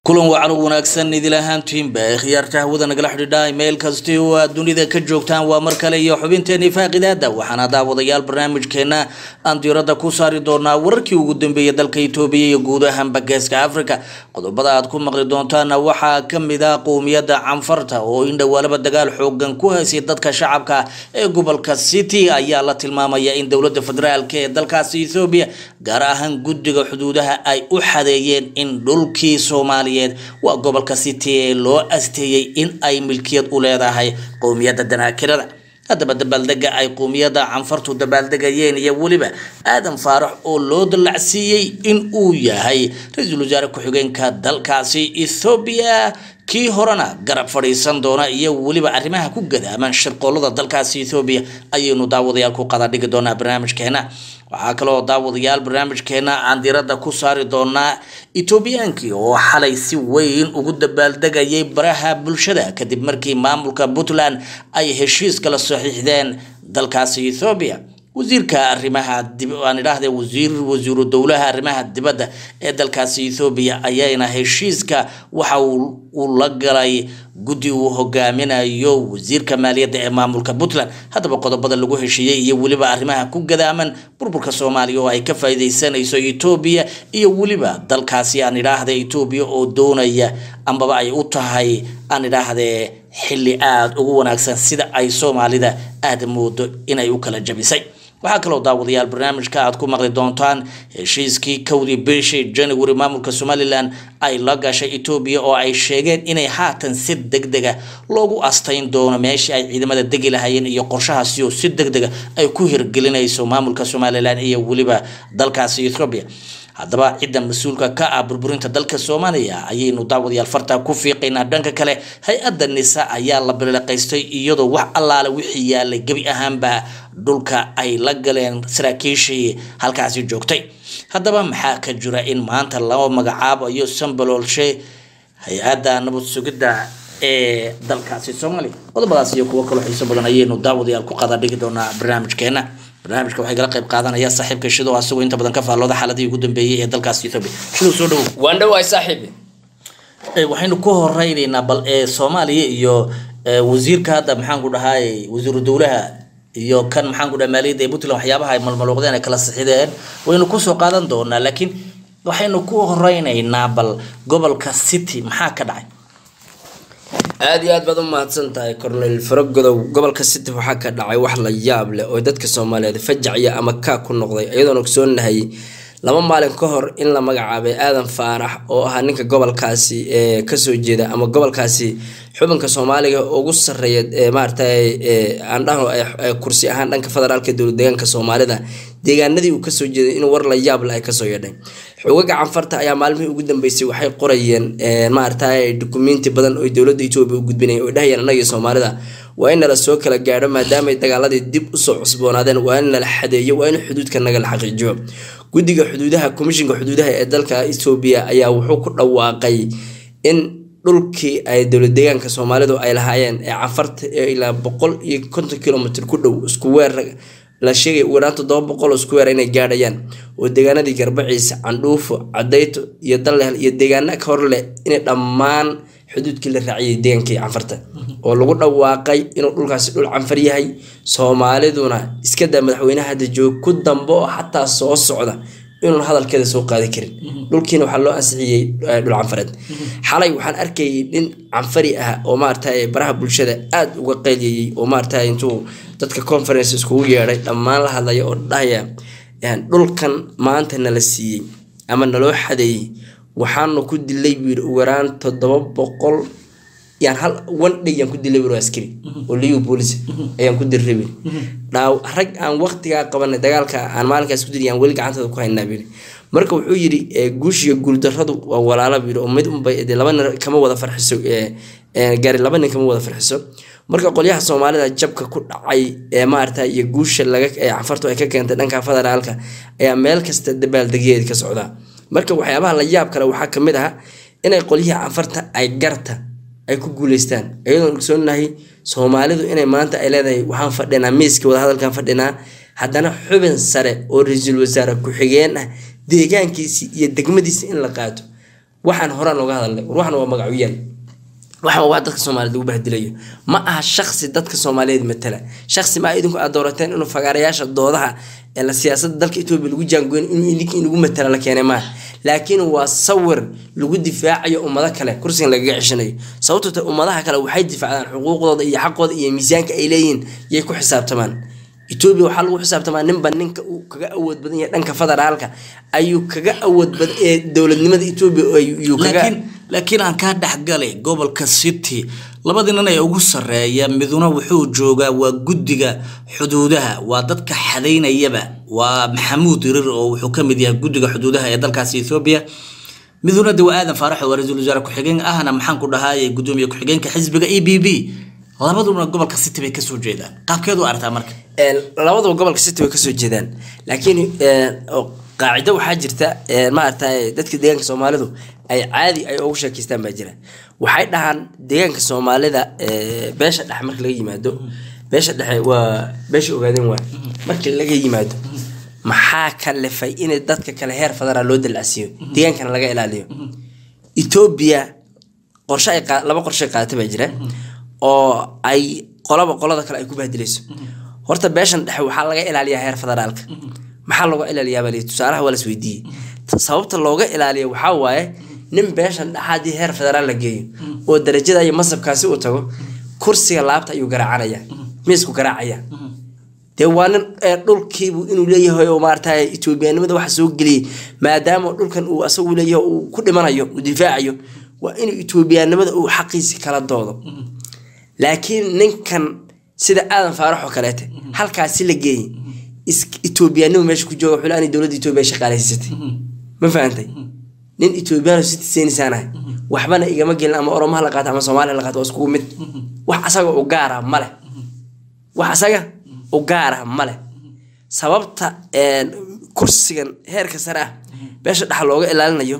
kulan wacan u wanaagsan idil ahaantiinba ee khiyaarta hawada nagala xidhiidha meel kasti oo aad dunida ka joogtaan waa mar kale iyo xubinteeni faaqidaada waxaana daawadayaal barnaamijkeena aan diirada ku saari doonaa wararkii ugu dambeeyay dalka itoobiya iyo guud ahaanba geeska africa qodobada aad ku maqli doontaana waxaa kamid ah qowmiyadda canfarta oo in dhowaalaba dagaal xoogan ku haysay dadka shacabka ee gobolka city ayaa la tilmaamaya in dowlada federaalk ee dalkaasi ethoobiya gaar ahaan guddiga xuduudaha ay u xadeeyeen in dhulkii soomaaliya waa gobolka city ee loo asteeyey in ay milkiyad u leedahay qowmiyadda danaakirada haddaba dabaaldega ay qowmiyadda canfartu dabaaldegayeen iyo weliba aadan faarax oo loo dallacsiiyey in uu yahay ra-iisul wasaare ku-xigeenka dalkaasi ethoobiya kii horena garab fadhiisan doona iyo weliba arrimaha ku gadaaman shirqoolada dalkaasi ethoobiya ayaynu daawadayaal ku qada dhigi doonaa barnaamijkeena waxaa kaloo daawadayaal barnaamijkeena aan diirada ku saari doonaa etoobiyaankii oo xalay si weyn ugu dabaaldegayay baraha bulshada kadib markii maamulka puntland ay heshiis kala saxiixdeen dalkaasi ethoobiya wasiirka arrimaha aan idhaahde wasiir wasiiru dowlaha arrimaha dibadda ee dalkaasi ethoobiya ayayna heshiiska waxa uu la galay guddi uu hogaaminayo wasiirka maaliyadda ee maamulka puntland haddaba qodobada lagu heshiiyey iyo weliba arrimaha ku gadaaman burburka soomaaliya oo ay ka faa'iidaysanayso etoobiya iyo weliba dalkaasi aan idhaahde etoobiya oo doonaya ambaba ay u tahay aan idhaahde xilli aada ugu wanaagsan sida ay soomaalida aada moodo inay u kala jabisay waxaa kaloo daawadayaal barnaamijka aad ku maqli doontaan heshiiskii kowdii bishii january maamulka somalilan ay la gashay etoobiya oo ay sheegeen inay haatan si deg dega loogu astayn doono meeshii ay ciidamada degi lahayeen iyo qorshahaasi oo si deg dega ay ku hirgelinayso maamulka somalilan iyo weliba dalkaasi ethoobiya haddaba cidda mas-uulka ka ah burburinta dalka soomaaliya ayaynu daawadayaal farta ku fiiqaynaa dhanka kale hay-adda nisa ayaa la biliqaystay iyadoo wax allaale wixii yaalay gebi ahaanba dhulka ay la galeen saraakiishii halkaasi joogtay haddaba maxaa ka jira in maanta laba magacaabayo sambaloolshe hay-adda nabad sugidda ee dalkaasi soomaaliya qodobadaas iyo kuwo kaloo xiiso badan ayaynu daawadayaal ku qada dhigi doonaa barnaamijkeena barnaamijka waxay kala qayb qaadanaya saaxiibka shido asagoo inta badan ka faallooda xaaladihii ugu dambeeyey ee dalkaas ethoobia shidow soo dhowow waan dhowahay saaxiibi waxaynu ku horeyneynaa bal ee soomaaliya iyo wasiirka hadda maxaan ku dhahay wasiiru dowlaha iyo kan maxaan ku dhahay maaliyadda ee puntland waxyaabaha ay malmaluuqdeen ay kala sixideen waynu kusoo qaadan doonaa laakiin waxaynu ku horeyneynaa bal gobolka city maxaa ka dhacay aada iyo aad baad u mahadsan tahay cornel faragodow gobolka city waxaa ka dhacay wax la yaab leh oo dadka soomaaliyeed fajacya ama kaa ku noqday iyadoon ogsoonahay laba maalin ka hor in la magacaabay aadan faarax oo ahaa ninka gobolkaasi ee kasoo jeeda ama gobolkaasi xubinka soomaaliga ugu sareeya ee maaragtay aan dhahno kursi ahaan dhanka federaalka dowlad deegaanka soomaalida deegaanadii uu kasoo jeeday in war la yaable ay kasoo yeedhay xogaga canfarta ayaa maalmihii ugu dambeysay waxay qorayeen maaragtay dukumenti badan oo dowladda etoobiya u gudbinayeen oo dhahayeen annaga soomaalida waa in nala soo kala gaadho maadaama dagaaladii dib usoo cusboonaadeen waa in nala xadeeyo waa in xuduudka naga la xaqiijiyo guddiga xuduudaha komishinka xuduudaha ee dalka etoobiya ayaa wuxuu ku dhawaaqay in dhulkii ay dowlad deegaanka soomaalidu ay lahaayeen ee canfarta ee ilaa boqol iyo konton kilomitr ku dhow isku weer la sheegay ugu yaraan toddoba boqol oo isku weer inay gaadhayaan oo deegaanadii garbaciisa candhuufo cadayto iyo dallehel iyo deegaana ka hor leh inay dhammaan xuduudkii la raaciyay deegaankii canfarta oo lagu dhawaaqay inuu dhulkaasi dhul canfar yahay soomaaliduna iskadaa madaxweynaha hadda joog ku dambe oo xataa soo socda inuun hadalkeeda soo qaadi karin dhulkiina waxaa loo ansixiyey dhul canfareed xalay waxaan arkayay nin canfari ah oo maaragtay baraha bulshada aada uga qayliyayey oo maaragtay intuu dadka conference iskugu yeedhay dhammaan la hadlaya oo dhahaya dhulkan maanta nala siiyey ama naloo xadeeyey waxaanu ku dilay buu yidhi ugu yaraan toddoba boqol yaan hal one day yaan ku dilay buu askari oo liyu boolis ayaan ku dilray buu dhaaw rag aan waqtigaa qabanay dagaalka aan maalinkaas ku dilay aan weli gacantada ku haynaa buu marka wuxuu yidhi guushiga guuldarradu waa walaala buu yidhi oo mid unbay laba nin kama wada farxiso gaari laba nin kama wada farxiso marka qolyaha soomaalida jabka ku dhacay ee maarata iyo guusha laga ee canfartu ay ka keentay dhanka federaalka ayaa meel kasta dabaaldegeed ka socdaa marka waxyaabaha la yaab kale waxaa kamid ah inay qolyihii canfarta ay garta ay ku guuleystaan iyadoon ogsoonahay soomaalidu inay maanta ay leedahay waxaan fadhinaa miiskii wadahadalkan fadhinaa haddana xubin sare oo ra-iisul wasaare ku-xigeen ah deegaankiisii iyo degmadiisi in la qaato waxaan horaan looga hadalnay war waxan waa magacuyaal waxan waa wax dadka soomaaliyeed lagu bahdilayo ma aha shaksi dadka soomaaliyeed matala shaksi ma idinku aad doorateen inuu fagaarayaasha doodaha ee la siyaasada dalka etoobiya lagu jaangoyn inuu idinka inagu matala la keenay maaha laakiin waa sawir lagu difaacayo ummado kale kursigan lagaga ceshanayo sababtoo ta ummadaha kale waxay difaacdaan xuquuqdooda iyo xaqooda iyo miisaanka ay leeyihiin yay ku xisaabtamaan etoobiya waxaa lagu xisaabtamaa ninba ninka uu kaga awood badan yahay dhanka federaalka ayuu kaga awood badan ee dowladnimada etoobiya ayuu kaga laakiin laakiin aan kaa dhexgalay gobolka city labadii nin ee ugu sarreeya miduna wuxuu joogaa waa guddiga xuduudaha waa dadka xadaynayaba waa maxamuud irir oo wuxuu ka mid yahay guddiga xuduudaha ee dalkaasi ethoobiya miduna de waa aadan faarax oo waa ra-iisul wasaare ku-xigeen ahna maxaan ku dhahaye gudoomiye ku-xigeenka xisbiga e b b labaduna gobolka city bay kasoo jeedaan qaabkeedu aragtaa marka Een, labadaba gobolka city way kasoo jeedaan laakiin een, oo qaacido waxaa jirta een, maaragtay dadka deegaanka soomaalidu ay caadi ay ugu sheekeystaan baa jira waxay dhahaan deegaanka soomaalida ee, beesha dhexe marka laga yimaado beesha dhexe waa beesha ogaadeen waa marka laga yimaado maxaa kalifay in dadka kale heer federaal loo dalacsiiyo deegaankana laga ilaaliyo etoobiya qorshe ay qaa- laba qorshe ay qaadatay baa jira oo ay qolaba qolada kale ay ku bahdilayso horta beeshan dhexe waxaa laga ilaaliyaa heer federaalka maxaa looga ilaaliyaa baa layidhi tusaalaha waa las weydiiyey T- sababta looga ilaaliyo waxaa waaye nin beeshan dhexe haddii heer federaal la geeyo oo darajada iyo masabkaasi uu tago kursiga laabta ayuu garaacanaya miisku garaacaya dee waa nin ee dhulkiibu inuu leeyahay oo maarata etoobiyanimada waxa soo geliyey maadaama dhulkan uu asagu leeyahay uu ku dhimanayo uu difaacayo waa inuu etoobiyanimada uu xaqiisi kala doodo laakiin ninkan sida aadan faarax oo kaleete halkaasi la geeyey is- etoobiyanimo meesha ku jooga wuxuu leeyahay dowladda etoobiya shaqaaleysiisatay ma fahantay nin etoobiyano citizensaanahay waxbana igama gelin ama oromaha la qaato ama soomaaliya la qaato waa iskugu mid wax asaga u gaara male wax asaga u gaara male sababta een, kursigan heerka sare ah beesha dhexa looga ilaalinayo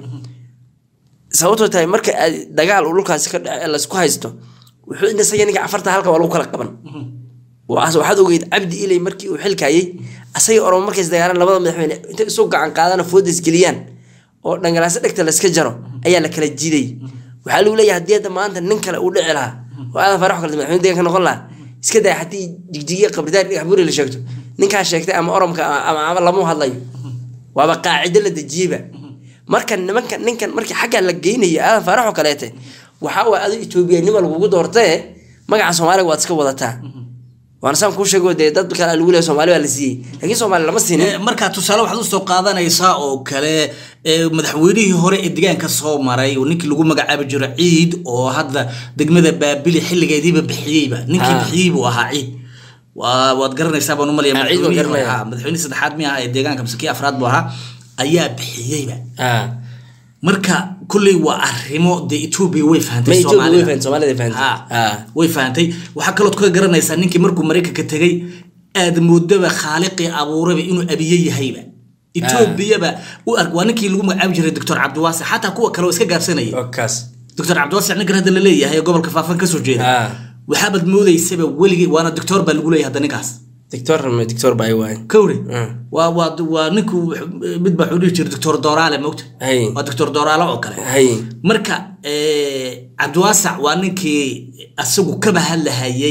sababtoo tahay marka aad dagaal uu dhulkaasi ka dhace ee laysku haysto wuxuu in isaga ninka afarta halka waa lagu kala qaban Waas- waxaad ogeyd cabdi ilay markii uu xilkayay asaga oromo markays dagaalaan labada madaxweyne intay isu gacan qaadana foodas geliyaan oo dhangalaasa dhegta layska jaro ayaa la kala jiiday waxaa lagu leeyahay haddii hadda maanta nin kale uu dhici lahaa oo aadan farax oo kale madaxweyne deegaanka noqon lahaa iska day haddii jigjigiya qabridaar dhagax buuri la sheegto ninkaa sheegtay ama oromka ama ama lamu hadlayo waaba qaacido la dejiyeyba marka nimanka ninkan markii xaggaa la geynayo aadan faarax oo kaleete waxaa waa adu etoobiyanimo lagugu doortae magaca soomaaliga waad iska wadataa waana saan kuu sheego dee dad kale lagu leeyahay soomaali baa la siiyey laakiin soomaali lama siinin Eh, marka tusaale waxaad usoo qaadanaysaa oo kale eh, madaxweynihii hore ee deegaanka soo maray oo ninkii lagu magacaabi jiro ciid oo hadda degmada baabili xilligeediiba bixiyeyba ninkii Ah. bixiyey buu ahaa ciid waa waad garanaysaa baan umalaya Ah, ciid waan madaxweynihii hore, garanaya. ah, madaxweynihii saddexaad mi aha ee deegaanka mise kii afraad buu ahaa ayaa bixiyeyba Ah. marka kulley waa arrimo dee etoobiya way Ma fahantay Ethiopia way Soomaalida. fahantay, Soomaalida way fahantay. Ha, Ah. way fahantay waxaa kalood ka garanaysaa ninkii markuu maraykanka tegay aad moodaba khaaliqii abuuraba inuu abiye yahayba etoobiyaba u ark waa ninkii lagu magacaabi jiray doctor cabdiwaasic xataa kuwa kale oo iska gaabsanaya okaas doctor cabdiwaasic ninkan hadda la leeyahay ee gobolka faafan kasoo jeeda Ah. waxaabaad moodaysaba weligii waana doctor baa lagu leeyahay hadda ninkaas dictor dictor baa ay waaye kowre Mm. waa waa waa ninku mid baa wuxuu dhihi jiray doctor doraale mogta Hay. waa doctor doraale oo kale hay marka eh, cabdiwaasac waa ninkii asagu kaba hadlahayay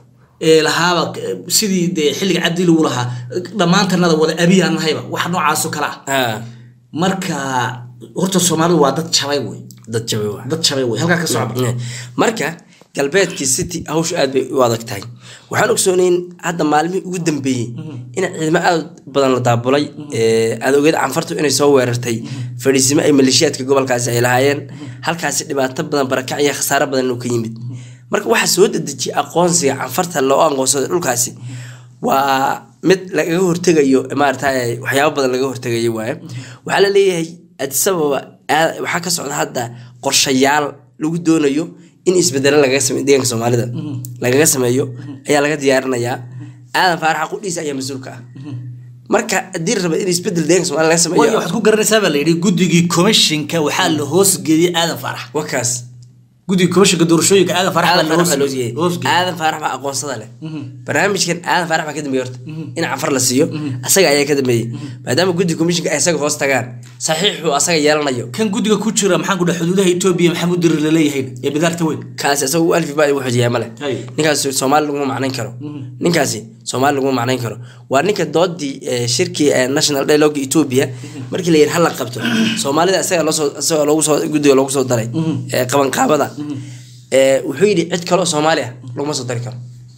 ee lahaaba eh, sidii dee xilliga cabdi lagu lahaa dhammaantanada wada abiyaan nahayba wax noocaasoo kale ah Ah. marka horta soomaalidu waa dad jabay wey dad jabay waa dad jabay wey halkaa ka socda Eh, marka galbeedkii city hawshu aad bay u adag tahay waxaan ogsoonayn hadda maalmihii ugu dambeeyey in ciidamo aad badan la daabulay ee, aad ogeed canfartu inay soo weerartay fadhiisimo ay maleeshiyaadka gobolkaasi ay lahaayeen halkaasi dhibaato badan barakac iyo khasaaro badan inuu ka yimid marka waxaa soo dedejiyay aqoonsiga canfarta loo aqoonsaday dhulkaasi waa mid lagaga hortegayo maarata waxyaabo badan laga hortegayo waaye waxaa la leeyahay addis ababa aad- waxaa ka socda hadda qorshayaal lagu doonayo in isbedelo lagaga sameeyo deegaanka soomaalida lagaga sameeyo ayaa laga diyaarinayaa aadan faaraxa qudhiisa ayaa mas-uulka ah marka haddii la raba in isbedel deegaanka soomaalida laga waayo sameeyo waxaad ku garanaysaa baa la yidhi guddigii commissionka waxaa la hoosgeeyey aadan faarax wakaas guddigii commissionka doorashooyinka aadan faarax baa aadan la faarax baa loo hoos- siiyey hoosgeeyey aadan faarax baa aqoonsada leh barnaamijkan aadan faarax baa ka dambeeyey horta in canfar la siiyo asaga ayaa ka dambeeyey maadaama guddi commissionka ay isaga hoos tagaan saxiixuu asaga yeelanayo kan guddiga ku jira maxaan ku dhaha xuduudaha etoobiya maxamed dirir laleeyahay ee bidaarta weyn kaasi asaga u alfi baa ugu xojiyaa male Hay. ninkaasi soomaali laguma macnayn karo ninkaasi soomaali laguma macnayn karo waa ninka doodii eh, shirkii eh, national dialogue ethiopia markii la yidhi hala qabto soomaalida isaga loosoo isaga loogu soo guddiga loogu soo daray eh, qabanqaabada Eh, wuxuu yidhi cid kaloo soomaali ah laguma soo dari karo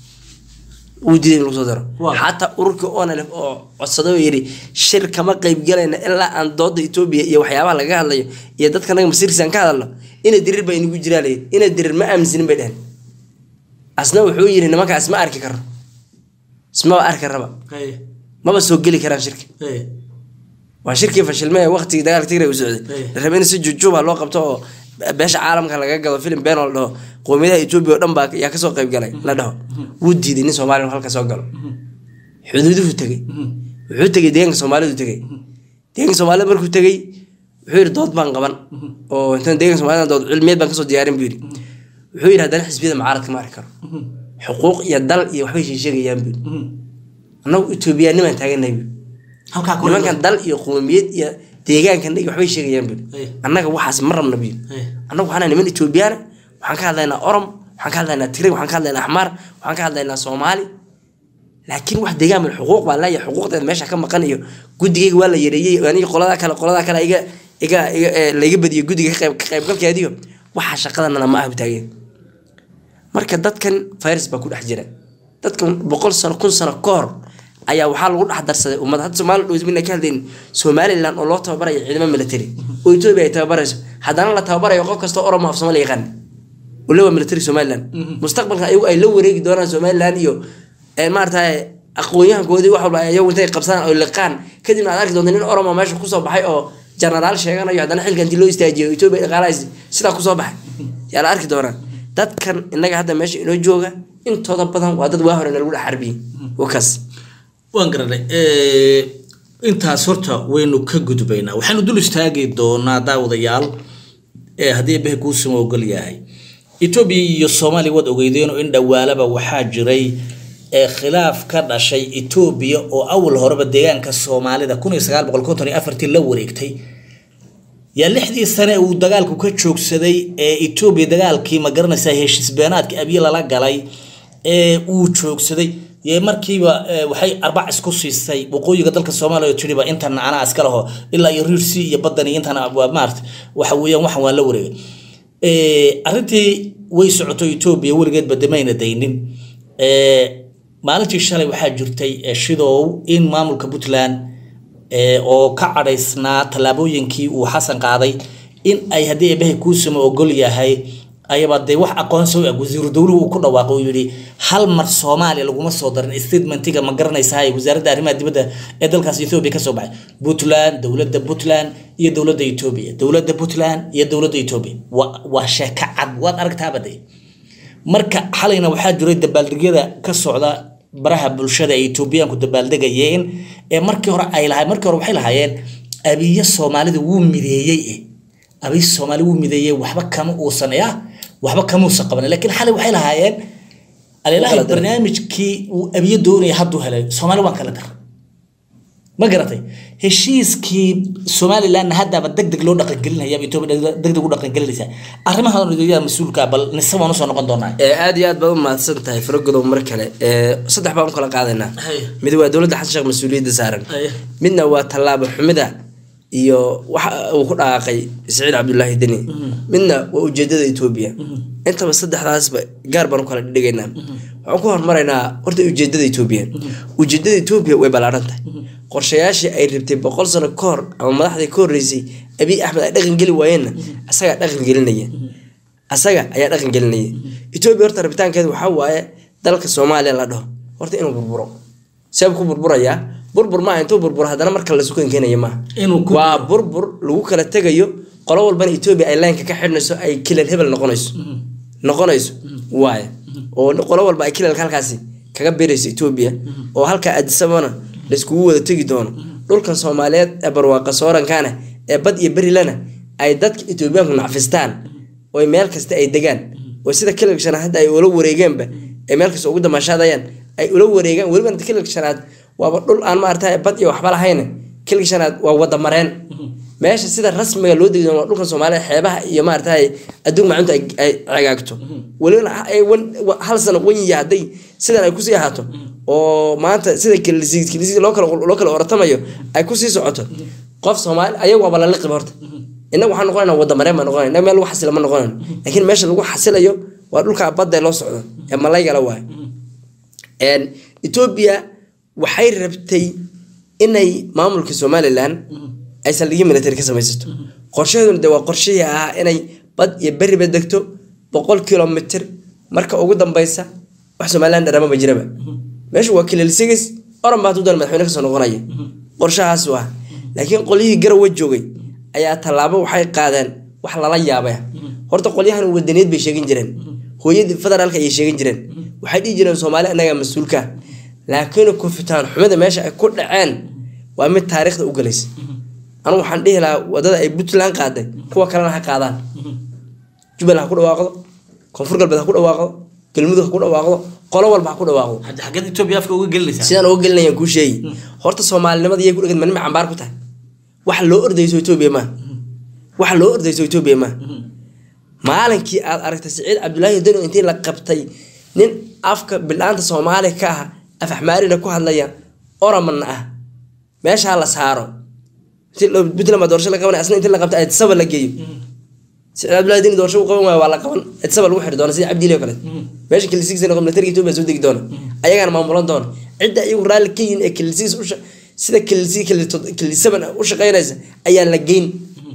wuu diiday in lagu soo daro Waa. xataa ururkii onlf oo codsaday oo yidhi shir kama qayb galayna ilaa aan dooda etoobiya iyo waxyaabaha laga hadlayo iyo dadka naga masiirkiisa aan ka hadalno ina dirir baa inagu jiraa layidhi ina dirir ma aaminsinin bay dheheen asna wuxuu yidhi nimankaas ma arki karo ismaba arki raba Haye, maba soo geli karaan shirka haye. waa shirkii fashilme ee waqtigii dagaalka tigray u socday Hey. la rabay in si jujuuba loo qabto oo beesha caalamka laga gado filim been oo la dhaho qowmiyadaha etoobiya oo dhan baa yaa kasoo qayb galay la dhaho wuu diiday nin soomaali halka soo galo xuduuduhu tegey wuxuu tegey deegaanka soomaalidu tegey deegaanka soomaalida markuu tegey wuxuu yidhi dood baan qaban oo intaan deegaanka soomaalida dood cilmiyeed baan kasoo diyaarin buu yidhi wuxuu yidhi haddana xisbiyada mucaaradka ma arki karo xuquuq iyo dal iyo waxbay sheegayaan buu yidhi annagu etoobiyaanimaan taaganay buu halkaa kor nimankan dal iyo qowmiyad iyo deegaankan iyo waxbay sheegayaan buu Hey. annaga waxaas ma rabna buu Hey. annagu waxaan nahay niman etoobiyaan waxaan ka hadlaynaa orom waxaan ka hadlaynaa tigray waxaan ka hadlaynaa axmaar waxaan ka hadlaynaa soomaali laakiin wax deegaan min xuquuq baa leeyahay xuquuqdeeda meesha ka maqan iyo guddigayga waa la yareeyey aniga qoladaa kale qoladaa kale iga iga iga eh, layga badiyay guddiga ka qayb- ka qaybgalkeediyo waxa shaqadanana ma ah taageen marka dadkan virus baa ku dhex jira dadkan boqol sano kun sano ka hor ayaa waxaa lagu dhex darsaday ummad hadda soomaali dhowsmina ka hadlayn somaliland oo loo tababarayo ciidamo military oo etoobiya ay tababarayso haddana la tababarayo qof kastoo oromo af soomaali yaqaan ule waa military somaliland mustaqbalka ayagu ay la wareegi doonaan somaliland iyo eh, maaragtay aqoon-yahankoodii wax walba ay ayagu intay qabsadaan oo liqaan kadibna aad arki doonta nin oromo meesha kusoo baxay oo genaraal sheeganayo haddana xilka intii loo istaajiyo etoobiya dhaqaalahays sidaa kusoo baxay yaa la arki doonaa dadkan innaga hadda meesha inoo jooga intooda badan waa dad waa hore nalagu dhex xarbiyey wakaas waan garanay intaas horta waynu ka gudbaynaa waxaanu dul istaagi doonaa daawadayaal ee haddii eebbaha kuusama ogol yahay etoobiya iyo soomaaliya waad ogeydeenoo in dhowaalaba waxaa jiray ee khilaaf ka dhashay etoobiya oo awal horeba deegaanka soomaalida kun iyo sagaal boqol konton iyo afartii la wareegtay yaa lixdii sane uu dagaalku ka joogsaday ee etoobiya dagaalkii ma garanaysaa heshiis beenaadka abiye lala galay ee uu joogsaday yee markiiba eh, waxay arbac isku siisay waqooyiga dalka soomaaliya oo tiriba intan anaa iska laho ilaa iyo riirsi iyo badan iyo intan waa maarata waxa weeyaan waxan waa la wareegay Eh, arrintii way socoto etoobiya weligeedba damayna daynin Eh, maalintii shalay waxaa jirtay eh, shidow in maamulka puntland ee, oo ka cadhaysnaa tallaabooyinkii uu xasan qaaday in ay haddii eebahay kuusama ogol yahay ayaba dee wax aqoonsi u eg wasiiru dowluhu uu ku dhawaaqo uu yidhi hal mar soomaaliya laguma soo darin statementiga ma garanaysaa ee wasaaradda arrimaha dibadda ee dalkaas etoobiya kasoo baxay puntland dowladda puntland iyo dowladda etoobiya dowladda puntland iyo dowladda etoobiya waa waa sheeko cad waad aragtaaba dee marka xalayna waxaa jiray dabaaldegyada ka socda baraha bulshada ay etoobiyaanku dabaaldegayeen ee markii hore ay lahay markii hore waxay lahaayeen abiye soomaalida wuu mideeyey eh abiye soomaali wuu mideeyey waxba kama uusan ya waxba kamuusan qaban laakiin xalay waxay lahaayeen alilaahay Kala daray. barnaamijkii uu abiye doonaya hadduu helay soomaali waan kala dar ma garatay heshiiskii somalilandna haddaaba deg deg loo dhaqangelinaya etoobiya deg deg u dhaqangelinaysa arrimahan yaa mas-uulka bal nise waan usoo noqon doonaa ee aad iyo aad baad u mahadsan tahay faragodow mar kale ee saddex baan u kala qaadaynaa Haya. mid waa dowladda xasan sheekh mas-uuliyadda saaran Haya. midna waa tallaabo xumida iyo waxa uu ku dhaqaaqay saciid cabdulaahi deni midna waa ujeedada etoobiya intaba saddexdaasba gaar baan u kala dhigaynaa waxaan ku hormaraynaa horta ujeedada etoobiya ujeedada etoobiya way ballaaran tahay qorshayaashii ay rabtay boqol sano ka hor ama madaxdii ka horreysay abiy axmed ay dhaqan geli waayeenna asagaa dhaqan gelinaya asaga ayaa dhaqan gelinaya etoobiya horta rabitaankeeda waxaa waaye dalka soomaaliya la dhaho horta inuu burburo seeb ku burburayaa burbur maaha intuu burburo haddana marka la sukan keenaya maaha Inuu ku- waa burbur lagu kala tegayo qolo walbana etoobiya ay laynka ka xidhnayso ay kilal hebel noqonayso noqonayso waaye oo qolo walba ay kilalka halkaasi kaga beerayso etoobiya oo halka adisabana laiskugu wada tegi doono dhulkan soomaaliyeed ee barwaaqa soorankaana ee bad iyo berilana ay dadka etoobiyaanku nacfistaan oo meel kasta ay degaan oo sida kilalka shanaad hadda ay ula wareegeenba ay meel kasta ugu damaashaadayaan ay ula wareegaan weliba kilalka shanaad waaba dhul aan maarata bad iyo waxba lahayne kilalka shanaad waa wada mareen meesha sida rasmiga loo degi doono waa dhulkan soomaaliya xeebaha iyo maaragtay adduun maacunta ay ay cagaagto welibana ay wan- wa- hal sano wanyiya hadday sidan ay kusii ahaato oo maanta sida kilisiis kilisiis loo kala loo kala oratamayo ay kusii socoto qof soomaali ayagu waaba la liqiba horta innaga waxaan noqonayna wadda mareen baan noqonayna innaga meel lagu xasila ma noqonayno laakiin meesha lagu xasilayo waa dhulka badda loo socdo ee malaygala waayo Een, etoobiya waxay rabtay inay maamulka somalilan ay saldhigyo military ka samaysato qorshaheeduna de waa qorshihii ahaa inay bad iyo beriba degto boqol kilomitr marka ugu dambeysa wax somalilan dharamaba jiraba meesha waa kililsigis oran baa hadduu doona madaxweyne kasoo noqonaya qorshahaasu ah laakiin qolyihii garowe joogay ayaa tallaabo waxay qaadeen wax lala yaabay horta qolyahan wadaniyeed bay sheegin jireen hooyadii federaalka ayay sheegin jireen waxay dhihi jireen soomaali annagaa mas-uulka ah. laakiin kufitaan xumida meesha ay ku dhaceen waa mid taariikhda u galaysa anu waxaan dhihi lahaa wadada ay puntland qaaday kuwa kalena ha qaadaan jubbaland ha ku dhawaaqdo koonfur galbeed ha ku dhawaaqdo galmudug ha ku dhawaaqdo qolo walba ha ku dhawaaqdo Hadda xaggeed Ethiopia afka uga gelinaysaa sidaan uga gelinayaan kuu sheegi horta soomaalinimada iyay ku dhegad manima cambaar ku tahay wax loo ordayso etoobiya maaha wax loo ordayso etoobiya maaha maalinkii aad aragtay siciid cabdulaahi dano intii la qabtay nin afka bilaanta soomaali ka ah af axmaarina ku hadlaya oramanna ah meeshaa la saaro intii la- puntland baa doorasho la qabanay asna intii la qabtay adsaba la geeyo siciid cabdulaahi dani doorasho u qaban waayo waa la qaban adsaba lagu xiri doona sida cabdiili oo kale meesha kilisigiisa noqon militariga etoobiya soo degi doona ayagaana maamulan doona cidda iyagu raalli ka yihin ee kilisigiis usha sida kilisi kilisaban u shaqeynaysa ayaan la geyn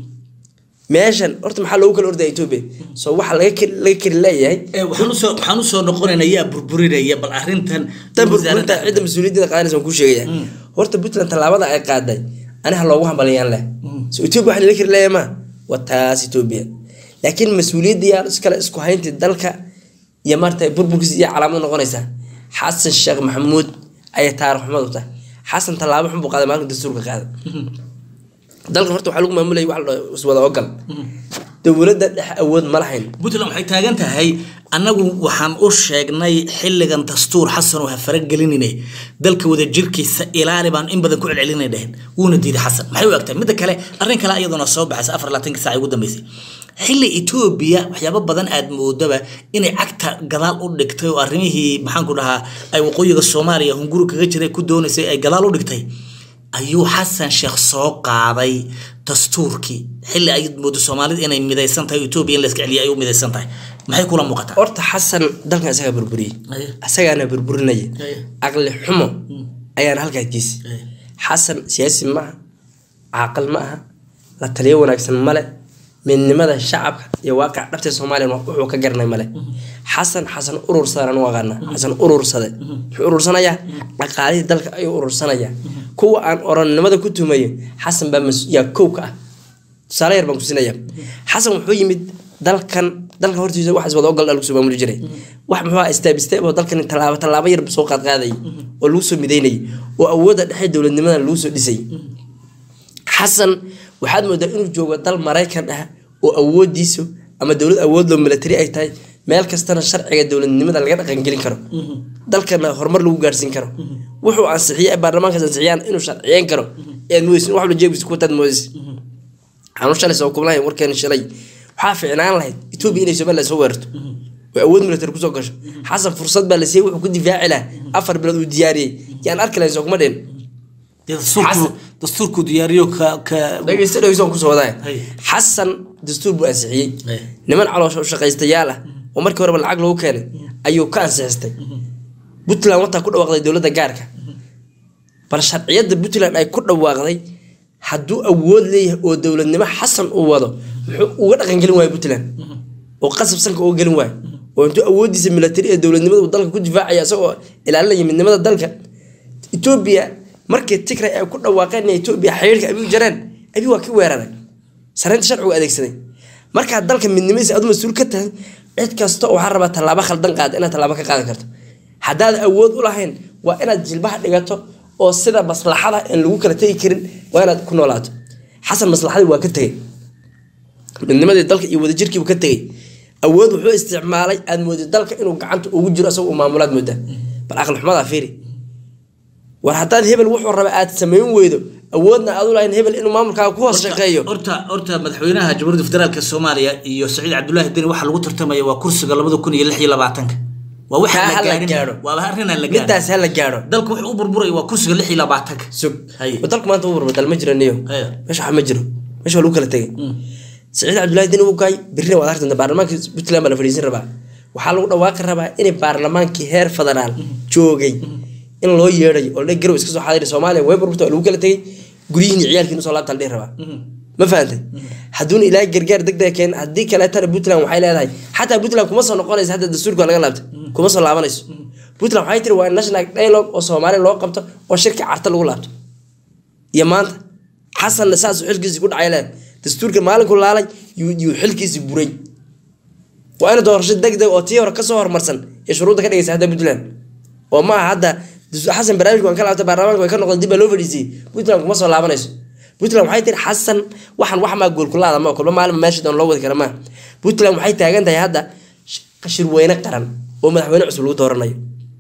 meeshan horta maxaa loogu kala ordaya etoobiya soo waxa laga kari- laga kari leeyahay Ee, waxaan usoo waxaan usoo noqonaynaa yaa burburinaya bal arrintan tan burburinta cidda mas-uuliyadda qaadanaysa waan kuu sheegaya horta puntland tallaabada ay qaaday aniha loogu hambaliyaan leh so etoobiya waxa la kari leeyahay ma waa taas etoobiya laakiin mas-uuliyadda yaa iskale isku hayntii dalka iyo maarata burburkiisa iyo calaamad noqonaysaa xasan sheekh maxamuud ayay taariikh xumad u tahay xasan tallaabo xun buu qaaday maalinka dastuurka qaaday dalkan horta waxaa lagu maamulayay wax la dhaho iswada ogal dowladda dhex awood ma lahayn puntland waxay taagan tahay annagu waxaan u sheegnay xilligan dastuur xasan oo ha faragelinine dalka wadajirkiisa ilaali baan in badan ku celcelinay dheheen wuuna diiday xasan maxay u egtahay midda kale arrin kale iyaduna soo baxaysa afar labaatanka saac ugu dambeysay xilli etoobiya waxyaabo badan aad moodaba inay cagta gadaal u dhigtay oo arrimihii maxaanku dhahaa ay waqooyiga soomaaliya hunguri kaga jiray ku doonaysay ay gadaal u dhigtay ayuu xasan sheekh soo qaaday dastuurkii xilli ay moodo soomaalida inay midaysan tahay etoobiya in la iska celiya ay u midaysan tahay maxay kula muuqataa horta xasan dalkan isagaa burburiyey Aye. isagaana burburinaya Aye. caqli xumo ayaana halkaa geesi Aye. xasan siyaasi ma aha caaqil ma aha la taliyo wanaagsan male midnimada shacabka iyo waaqic dhabta soomaaliya wuxuu ka garanay male xasan xasan urursadaan u aqaana xasan urursade muxuu urursanayaa dhaqaalihii dalka ayuu urursanayaa kuwa aan orannimada ku tumayo xasan baa mas- yaa kow ka ah tusaale yar baan kusinaya xasan wuxuu yimid dalkan dalkan hortiisa waxaas wada ogal lagu soo maamuli jiray wax muxuu ahaa istaab istaab oo dalkan tallaabo tallaabo yar soo qaadqaadayay oo lagu soo midaynayay oo awoodda dhexe dowladnimada lagu soo dhisay xasan waxaad moodaa inuu joogo dal maraykan ah oo awoodiisu ama dowlad awood loo milatari ay tahay meel kastana sharciga dowladnimada laga dhaqangelin karo dalkana horumar lagu gaarsiin karo wuxuu ansixiyay ay baarlamaankaas ansixiyaan inuu sharciyeyn karo ead moodeysin wax walba jeebkiisa ku wataad moodeysa waxaan u shalay soo kublahay warkeena shalay waxaa ficnaan lahayd etoobiya inay somaliland soo weerarto oo awood military kusoo gasho xasan fursad baa la siiyey wuxuu ku difaaci lahaa afar bilood uu diyaariyey yaan arki lahayn soo kuma dhin Dee dastuurku Xasan- dastuurku diyaariyo ka ka dhegeysta dhegeysta waan kusoo wadaaya Hay. xasan dastuur buu ansixiyey Hay. niman caloosha u shaqaystayaal ah oo markii horeba lacag lagu keenay ayuu ka ansixistay puntland wataa ku dhawaaqday dowladda gaarka bal sharciyadda puntland ay ku dhawaaqday hadduu awood leeyahay oo dowladnimo xasan uu wado muxuu uga dhaqangelin waayo puntland oo qasab sanka uga gelin waayo oo intuu awoodiisa military ee dowladnimada uu dalka ku difaacaya isagoo ilaalinaya midnimada dalka etoobiya markii tigray ay ku dhawaaqeen in etoobiya xiriirka abi u jareen abi waa ka weeraray saraynta sharcigu adeegsaday markaa dalka midnimadiisa aad mas-uul ka tahay cid kasta oo waxaa rabaa tallaabo khaldan qaada inaad tallaabo ka qaadan karto haddaad awood u lahayn waa inaad jilbaha dhigato oo sida maslaxada aan lagu kala tegi karin waa inaad ku noolaato xasan maslaxadii waa ka tegey midnimadii dalka iyo wadajirkiibu ka tegey awood wuxuu isticmaalay aad moodid dalka inuu gacanta ugu jiro asagoo uu maamulaad moodaa bal aqli xumadaa fiiri war haddaad hebel wuxuu raba aad samayn weydo awoodna aad u lahayn hebel inuu maamulkaaga ku hoos shaqeeyo horta horta madaxweynaha jamhuuriyadda federaalka soomaaliya iyo saciid cabdullaahi deni waxaa lagu tartamaya waa kursiga labada kun iyo lix iyo labaatanka waa waxa Kaa ha la la gaarin gaadho. waa arrin aan la gaarin midaas ha la gaadho dalku wuxuu u burburaya waa kursiga lix iyo labaatanka sug Haye. dalku maanta u burbur dal ma jiro niyo Haye. meesha wax ma jiro meesha waa lagu kala tegay saciid cabdullaahi deni uu gaay birrina waad arki doontaa baarlamaanka puntland baa la fadhiisin rabaa waxaa lagu dhawaaqi rabaa in baarlamaankii heer federaal joogay in loo yeedhayo oo la garow iska soo xaadiri soomaaliya way burburta waa lagu kala tegay guryihiin iyo ciyaalkiin usoo laabta la dhihi rabaa ma fahantay hadduuna ilaahay gargaar degdega keen haddii kaleetana puntland waxay leedahay xataa puntland kuma soo noqonaysa hadda dastuurka waa laga laabtay kuma soo laabanayso puntland waxay tiri waa national dialogue oo soomaaliya loo qabto oo shirka carta lagu laabto iyo maanta xasanna saasuu xilkiisii ku dhacay leedahay dastuurka maalinku laalay yuu yuu xilkiisii buray waa in doorasho degdeg oo tii hore kasoo hormarsan ee shuruudda ka dhigaysa hadda puntland oo ma aha hadda dus- xasan barnaamijka waan ka laabtay baarlamaanka way ka noqdeen dib baa loo fadhiisiyey puntland kuma soo laabanayso puntland waxay tiri xasan waxan wax maa goolkulaada ma kulma maalin meesha doon loo wadi kara maa puntland waxay taagan tahay hadda sh- shirweyne qaran oo madaxweyne cusub lagu dooranayo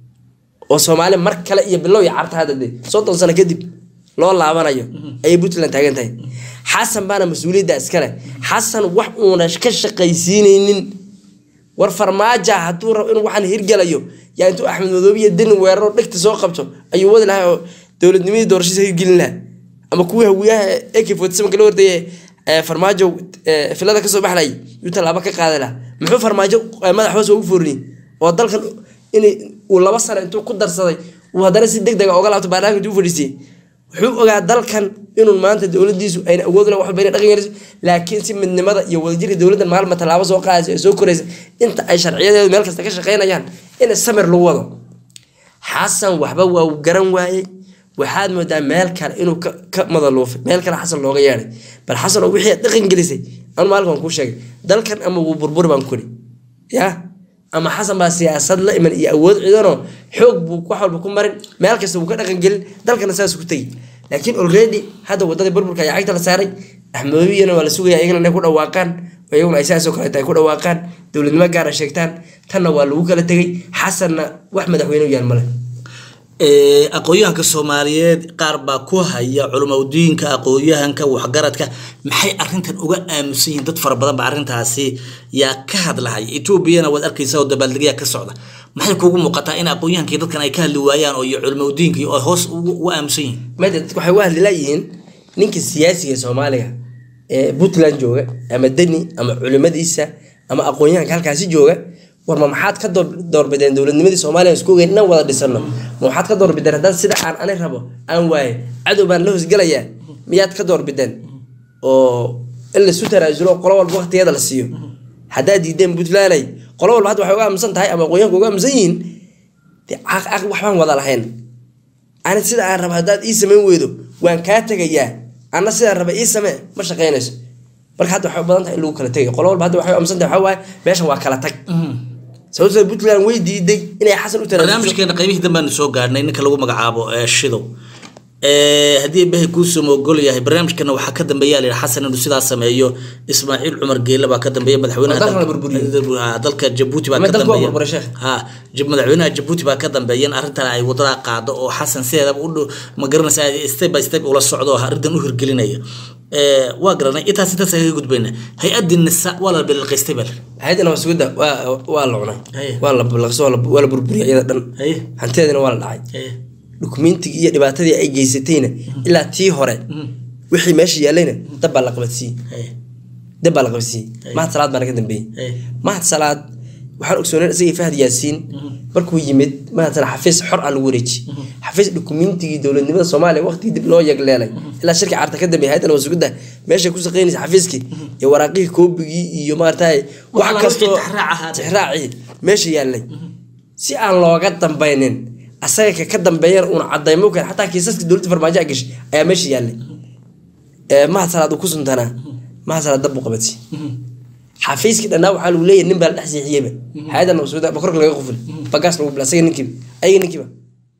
oo soomaali mar kale iyo bilow iyo carta hadda dee soddon sano kadib loo laabanayo ayay puntland taagan tahay xasan baana mas-uuliyadda iskale xasan wax uuna ka shaqaysiinaynin war farmaaja hadduu rabo inuu waxaan hirgelayo yaa intuu axmed madoobe iyo deni weeraro dhegta soo qabto ayuu wadi lahaa oo dowladnimadii doorashadiisa hirgelin lahaa ama kuwii hawiyaha ak forty seven kala hordaye ee farmaajo ee, filada kasoo baxlayay yuu tallaabo ka qaadi lahaa muxuu farmaajo ee, madax hoos ugu foorniyey oo dalkan in uu laba sano intuu ku darsaday uu haddana si deg dega oga laabto baarlamaanka intuu u fadhiisiyey wuxuu ogaa dalkan inuu maanta dowladiisu ayna awood lahayn wax walba inay dhaqan yeeliso laakiin si midnimada iyo wadajirka dowladdan maalma tallaabo soo qaadayso ee soo koraysa inta ay sharciyadeedu meel kasta ka shaqaynayaan in samir lagu wado xasan waxba waa uu garan waayey waxaad moodaa meel kale inuu ka, ka madaluufay meel kale xasan looga yeedhay bal xasan oo wixii aad dhaqan gelisay anu maalin waan kuu sheegay dalkan ama wuu burburi baan kuri ya ama xasan baa siyaasad la iman iyo awood ciidanoo xoog buu wax walba ku marin meel kasta wuu ka dhaqan gelin dalkana saas ku tegi laakiin already hadda wadadii burburka ayaa cagta la saaray axmedobiyana waa la sugaya iyagana inay ku dhawaaqaan oo iyaguna ay saasoo kaleeta ay ku dhawaaqaan dowladnimo gaara sheegtaan tanna waa lagu kala tegay xasanna wax madaxweyne u yaal male Ee, aqoonyahanka soomaaliyeed qaar baa ku haya culumadiinka aqoonyahanka waxgaradka maxay arintan uga aamusan yihiin dad fara badan ba arrintaasi yaa ka hadlahaya etoobiyana waad arkaysa oo dabaaldegyaa ka socda maxay kugu muuqataa in aqoonyahankii dadkan ay ka hadli waayaan oo iyo culumadiinka oo hoos ugu ugu aamusan yihiin mada dadku waxay u hadli laayihiin ninka siyaasiga ee soomaaliga ee puntland jooga ama deni ama culimadiisa ama aqoonyahanka halkaasi jooga war ma maxaad ka door- doorbideen dowladnimadii soomaaliya aan isku ogeyn inaan wada dhisano ma waxaad ka doorbideen haddaan sida aan ani rabo aan waaye cadow baan la hoosgelayaa miyaad ka doorbideen oo in laisu tanaasulo qolo walba waqtigeeda la siiyo haddaad diideen puntlanday qolo walba hadda waxay uga aamusan tahay ama aqoonyahanka uga aamusan yihiin dee caq- caq- waxbaan wada lahayn ani sida aan raba haddaad ii samayn weydo waan kaa tegayaa ana sidaan raba ii samee ma shaqaynayso marka hadda waxay u badan tahay in lagu kala tegay qolo walba hadda waxay u amsan tahay waxaa waaye meeshan waa kala tag sababtoo puntland way diiday inay xasan u tanaasuso barnaamijkeena qaybihii dambeanu soo gaarnay ninka lagu magacaabo ee shidow Ee, haddii bahay kuusuma ogol yahay barnaamijkana waxaa ka dambeeya la yidhi xasan inuu sidaa sameeyo ismaaciil cumar geele baa ka dambeeya madaxweynaha Oo dalka la dalka- burburiyey. Ha, dalka jabuuti baa Ma ka dalka waa dambeeya burburay, sheekh? ha jab- madaxweynaha jabuuti baa ka dambeeya in arrintan ay wadada qaado oo xasan sideedaba u dhow- ma garanaysa step by step ula socdo oo arrintan u hirgelinaya Ee, waa garanay intaas intaas kaga gudbayna hay-addii nisa waa la bililqaystay bal hay-adana waa sugidda waa waa la cunay Haye. waa la balaqso waa la- waa la burburiyay iyada dhan Haye. hantideedana waa la dhacay dukumeentigii iyo dhibaatadii ay geysatayna ilaa tii hore wixii meesha yaalayna dab baa la qabadsiiyey dab baa la qabadsiiyey mahad salaad baana ka dambeeyey Hey. mahad salaad waxaan ogsooneen isagii fahad yaasiin markuu yimid mahad salaad xafiis xor ah lagu wareejiyey xafiis dukumeentigii dowladnimada soomaaliya waqtigii dib loo yegleelay ilaa shirka carta ka dambeeyay hayadana waa sugidda meeshay ku shaqaynaysa xafiiskii iyo waraaqihii koobigii iyo maaragtay wax Waxa kastoo wixii tixraac ahaa. tixraacii meesha yaalay si aan looga dambaynin asaga ka ka dambeeyana uuna cadaymo keen xataa kiisaska dowladda farmaajo a gashay ayaa meesha yaallay ee mahad salaad uu ku suntanaa mahad salaad dab buu qabatay xafiiskii dhannaa waxaa lagu leeyahay nin baa la dhex siixiyeyba hay-adan masuuda bakorka laga quful bagaas lagu bila asaga ninkiiba ayaga ninkiiba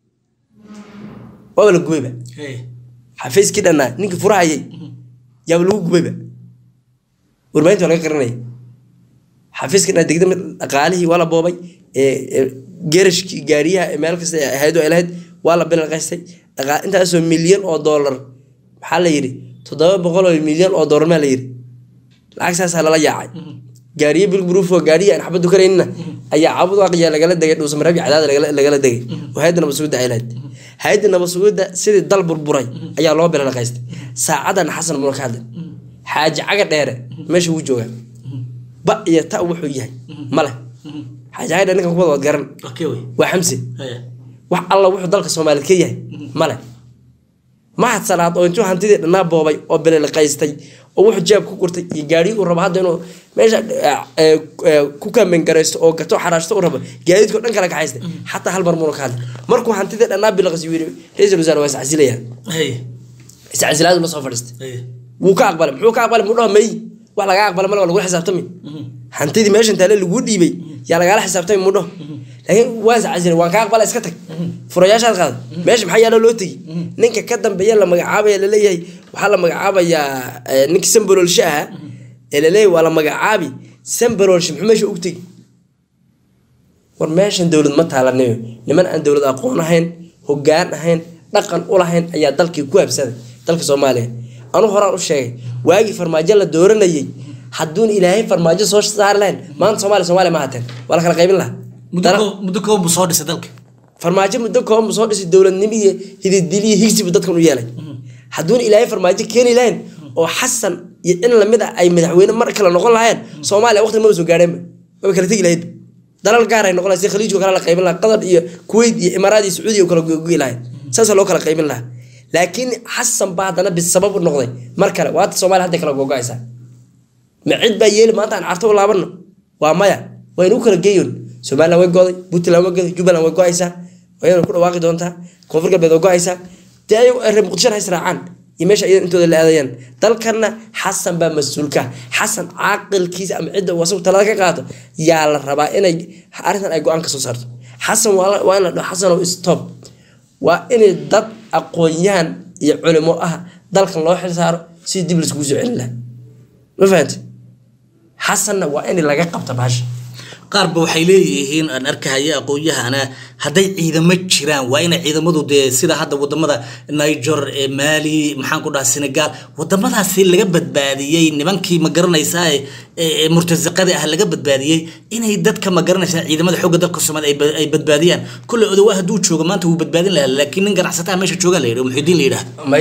waaba la gubayba xafiiskii dhannaa ninkii furahayay yaaba lagu gubayba warbaahinta waa laga qarinaya xafiiska dhannaa degdama dhaqaalihii waa la boobay ee- ee geerashkii gaariyaha ee meel kasta ee hayadu ay lahayd waa la bilalqaystay dhaqa- intaasoo milyan oo doolar maxaa la yidhi toddoba boqol oo milyan oo doolar maa la yidhi lacag saasaa lala yaacay gaariye bilburuufo gaariye aan xabadu karaynina ayaa cabud aqiya lagala degay dhuusamareebki cadaada lagala- lagala degay oo hay-adda nabadsuguda ay lahayd hay-adda nabadsuguda sidii dal burburay ayaa loo bilalaqaystay saacadan xasan muna ka hadlay xaaji caga dheere meesha wuu joogaa ba iyo ta wuxuu yahay male xaaji caga dheere ninkan kuwada waad garan okay wey waa xamse haya wax alla wuxuu dalka soomaaliyeed ka yahay male mahad salaad oo intuu hantidii dhannaa boobay oo beleliqaystay oo wuxuu jeeb ku gurtay iyo gaadhii uu rabo hadda inuu meesha eh, eh, eh, ku kaamengaraysto oo gato xaraashto u rabo gaadiidkao dhan kala kaxaystay xataa hal mar muuna ka hadlay markuu hantidii dhannaa bilaqays yiri ra-iisul wasaare waa iscasilayaa haya iscasilaadu la soo fadhiistay haya wuu ka aqbalay muxuu ka aqbalay muxuu dhaha may wax lagaa aqbalay male waa lagula xisaabtami hantidii meeshan taale laguu dhiibay yaa lagaala xisaabtami muu dhaho laakiin waan iscasilay waan ka aqbalay iska tag furayaashaad qaaday meesha maxaa yaalo loo tegi ninka ka dambeeya la magacaabaya laleeyahay waxaa la magacaabayaa eh, ninkii sambololshe ahaa ee laleeyahay waa la magacaabi sambololshe muxuu meesha ugu tegi war meeshan dowlad ma taalanayo niman aan dowlad aqoon ahayn hogaan ahayn dhaqan u lahayn ayaa dalkii ku habsaday dalka soomaaliya anu horaan u sheegay waagii farmaajo la dooranayay hadduun ilaahay farmaajo soo saari lahayn maanta soomaaliya soomaaliya ma hateen waa la kala qaybin lahaa muddo Dana- koo- muddo kooban buu soo dhisay dalka farmaajo muddo kooban soo dhisay dowladnimo iyo hididili iyo higsibu dadkan u yeelay hadduun ilaahay farmaajo keeni lahayn oo xasan iyo in lamid a ay madaxweyne mar kale noqon lahayn soomaaliya waqti maba soo gaadheenba maba kala tegi lahayd dalal gaar ay noqon lahayd si khaliijka kale la qaybin lahaa qatar iyo kuwait iyo imaaraad iyo sacuudiya u kala gogi lahayd saasaa loo kala qaybin lahaa laakiin xasan baa haddana bisabab u noqday mar kale waata soomaaliya hadday kala gogo-aysaa ma cid baa yeeli maanta aan carto u laabano waa maya waynu u kala geeyon somaliland way goday puntland way goday jubbaland way go-aysaa wayna ku dhawaaqi doontaa koonfur galbeed way go-aysaa dee ayagu reer muqdishona ha israacaan iyo meesha iyadan intooda la aadayaan dalkanna xasan baa mas-uulka xasan caaqilkiisa ama cidda uu asagu talada ka qaato yaa la rabaa inay arrintan ay go-aan ka soo saarto xasan waa la- waa in la dhaho xasanow stop waa inay dad aqoon-yahan iyo culimo ah dalkan loo xil saaro si dib laiskugu soo celin lahaa ma fahamte xasanna waa in laga qabta baasha qaarba waxay leeyihiin aan arkahaya aqoon-yahana hadday ciidamo jiraan waa inay ciidamadu dee sida hadda wadamada niger ee mali maxaan ku dhaha senegal wadamadaasi laga badbaadiyey nimankii ma garanaysaa ee- ee murtasiqada ah laga badbaadiyey inay dadka ma garanaysaa ciidamada xoogga dalka soomaaliya ay ba- ay badbaadiyaan kolley odowa hadduu joogo maanta wuu badbaadin lahaa laakiin nin ganacsataa meesha joogaa la yidhi oo muxidiin la yidhaah may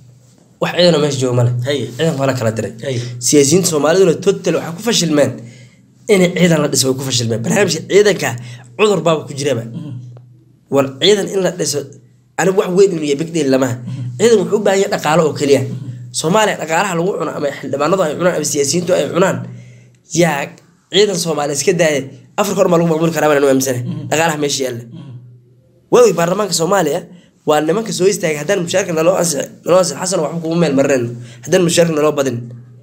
wax ciidana meesha jooga male Haye. ciidan waa la kala diray Haye. siyaasiyiinta soomaaliduna total waxay ku fashilmeen inay ciidan la dhiso way ku fashilmeen barnaamijka ciidanka cudur baaba ku jiraba war ciidan in la dhiso anigu wax weyn inuu yahay big deal lamaha ciidan wuxuu u baahan yahay dhaqaalo oo keliya soomaaliya dhaqaalaha lagu cuno ama xildhibaanadu ay cunaan ama siyaasiyiintu ay cunaan yaa ciidan soomaaliya iska daaya afrika hor maa lagu maamuli karaa baan anu aaminsanahay dhaqaalaha meesha yaalla waagi baarlamaanka soomaaliya waa nimanka soo istaagay haddaan mushaarka naloo ansixi naloo ansixi xasan waxba kugu meel marinayno haddaan mushaarka naloo badin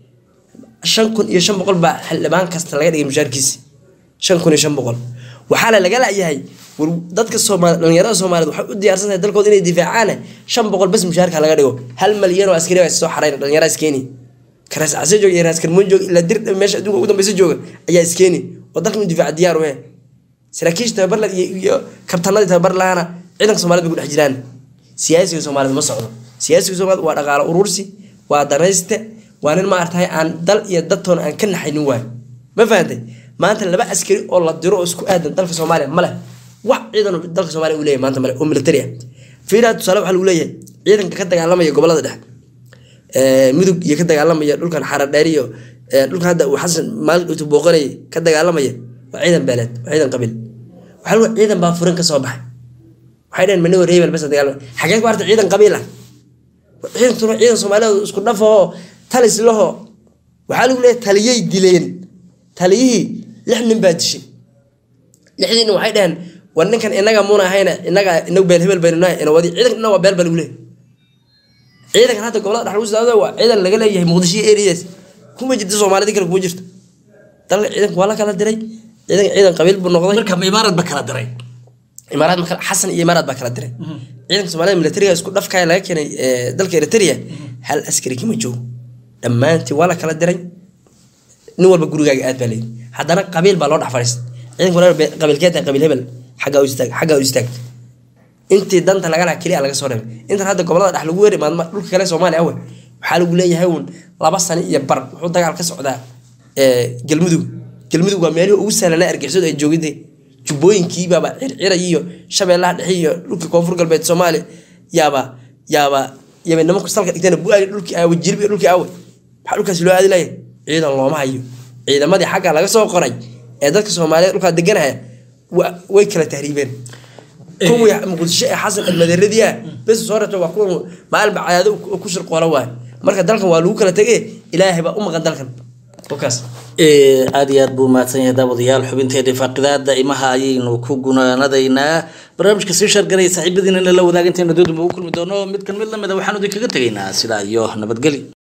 shan kun iyo shan boqol baa xildhibaan kasta laga dhigay mushaarkiisi shan kun iyo shan boqol waxaa la laga la'yahay war dadka soomaali dhalinyarada soomaaliyeed waxay u diyaarsan tahay dalkooda inay difaacaane shan boqol bas mushaarka laga dhigo hal malyan oo askari baa soo xarayn dhalinyara iskeeni karaas case jooga iyo raas karmoon jooga ilaa dir meesha adduunka ugu dambeysa jooga ayaa iskeeni oo dalka inuu difaaca diyaar u yahay saraakiisha tababar la iyo iyo kabtanadii tababar lahana ciidanka soomaaliyed bay ku dhex jiraan siyaasiga soomaaliyeed ma socdo siyaasiga soomaaliyeed waa dhaqaalo urursi waa danayste waa nin maartahay aan dal iyo dadtoona aan ka naxaynin waayo ma fahantay maanta laba askari oo la diro oo isku aadan dalka soomaaliya male wax ciidan oo dalka soomaaliya uu leeyahay maanta male oo military ah fiiraa tusaale waxaa lagu leeyahay ciidanka ka dagaalamaya gobolada dhexe ee, mudug iyo ka dagaalamaya dhulkan xaradheer iyo ee, dhulkan hadda uu xasan maalin dhowtu booqanayay ka dagaalamaya waa ciidan beeleed waa ciidan qabiil waxaa lagu ciidan baa furin ka soo baxay waxay dhaheen manigo reebel bas dagaalama xagee ku arta ciidan qabiil ah ciidankuna ciidan soomaaliyeed isku dhafahoo talis laho waxaa lagu leeyahay taliyay dileen taliyihii lix nin baa dishay lixdii nin waxay dhaheen war ninkan inaga muuna ahayna inaga inagu beel hebel baynu nahay ina wadi ciidanka dhan waa beel baa lagu leeyahay ciidankan hadda gobolada dhex lagu socdo waa ciidan laga leeyahay muqdisho iyo areas kuma jirto soomaalida kale kuma jirto dalka ciidanka waa la kala diray ciidanka ciidan qabiil buu noqday marka imaarad ba kala diray imaaraad ma kala xasan iyo imaaraad baa kala diray ciidanka soomaalida militariga isku dhafkaya laga keenay ee, dalka eritrea hal askari kama joogo dhammaantii waa la kala diray nin walba gurigaaga aad baa leeyahy haddana qabiil baa loo dhex fadhiistay ciidanka walaal be- qabiilkee tahay qabiil hebel xaggaa u istaag xaggaa u istaag intii danta laga laha keliya laga soo reebay intan hadda gobolada dhex lagu weeri maadma dhulka kale soomaaliya awe waxaa lagu leeyahay uun laba sano iyo bar wuxuu dagaal ka socdaa ee, galmudug galmudug waa meelihii ugu sahlanaa argixisadu ay joogintay jubbooyinkiibaaba circira iyo shabeellaha dhexe iyo dhulkii koonfur galbeed soomaaliya yaaba yaaba yaaba nimanku salka dhigtana bu-aali dhulkii aawe jilbi dhulkii aawe maxaa dhulkaas loo aadi laaya ciidan looma hayo ciidamadii xagga laga soo qoray ee dadka soomaaliyeed dhulkaa deganaya wa- way kala tahriibeen kuwii muqdisho ee xasan almadeeradii ah bes soo rabta waa kuwa maalinba cadaado u- ku shirqoola waay marka dalkan waa lagu kala tegee ilaahay baa u maqan dalkan wakaas Ee, aad iyo aad buu mahadsan yahay daawadayaal xubinteedii faaqidaada imaha ayaynu ku gunaanadaynaa barnaamijka sii shargaraya saaxiibadiinana la wadaaga intayna doodunba u kulmi doono mid kan mid lamida waxaanu idinkaga tegaynaa sidaa iyo nabadgeli